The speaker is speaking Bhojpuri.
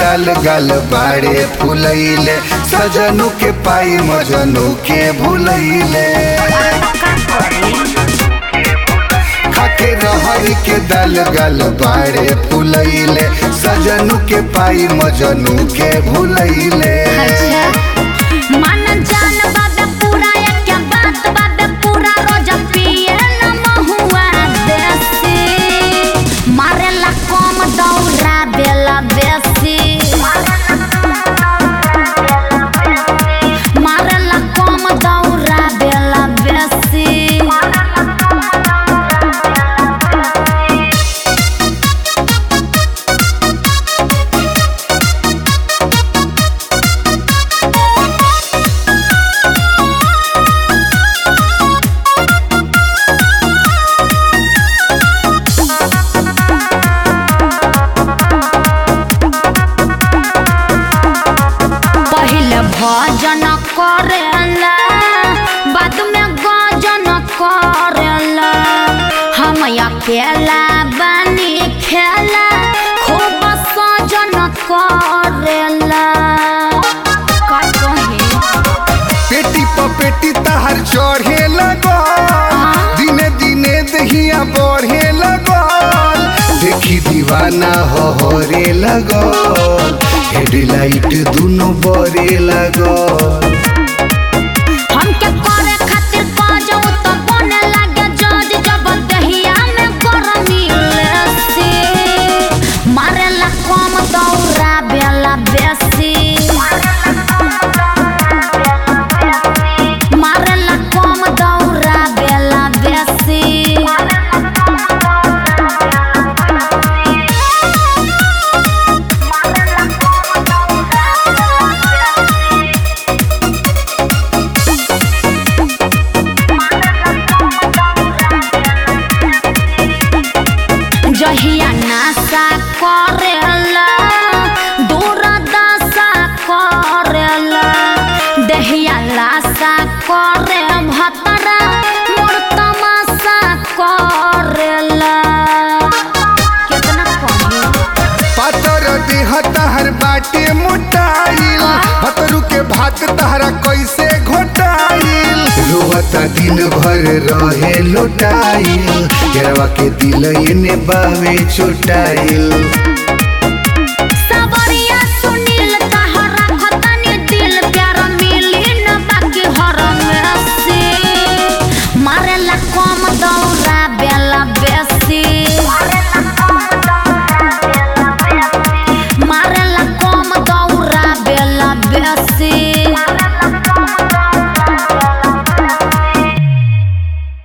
दाल गाल बाड़े फुलैले सजनु के पाई मजनू के भुलैले खाके रहरी के दाल गाल बाड़े फुलैले सजनु के पाई मजनू के भुलैले मन जान बाबे पूरा एक बात बाबे पूरा रोज पिए न महुआ देसी मारेला कम दौरा बेला बेसी मारेला कम दौरा बेला बेसी पहिले भजन करेला बाद में गजन करेला हम अकेला बनी खेला खूब सजन करेला का कहे पेटी प पेटी तहर चढ़े लगल दिने दिने दहिया बढ़े लगल देखी दीवाना होरे लगल हेडलाइट दुनो बरे लगल हमके करे खातिर बाजो तो बने लागे जज जब दहिया में गरमी लेसी मारेला कम दौरा बेला बेसी मारेला कम दौरा बेला बेसी जहिया नासा करेला दूर दशा करेला दहिया लाशा करे भतरा मोर तमाशा करेला कितना कही पातर देह तहर बाटे मोटाइल भतरू के भात तहरा कैसे घोटाइल रोहता दिन भर रहे लोटाइल केरवा के दिल एने बावे चोटाइल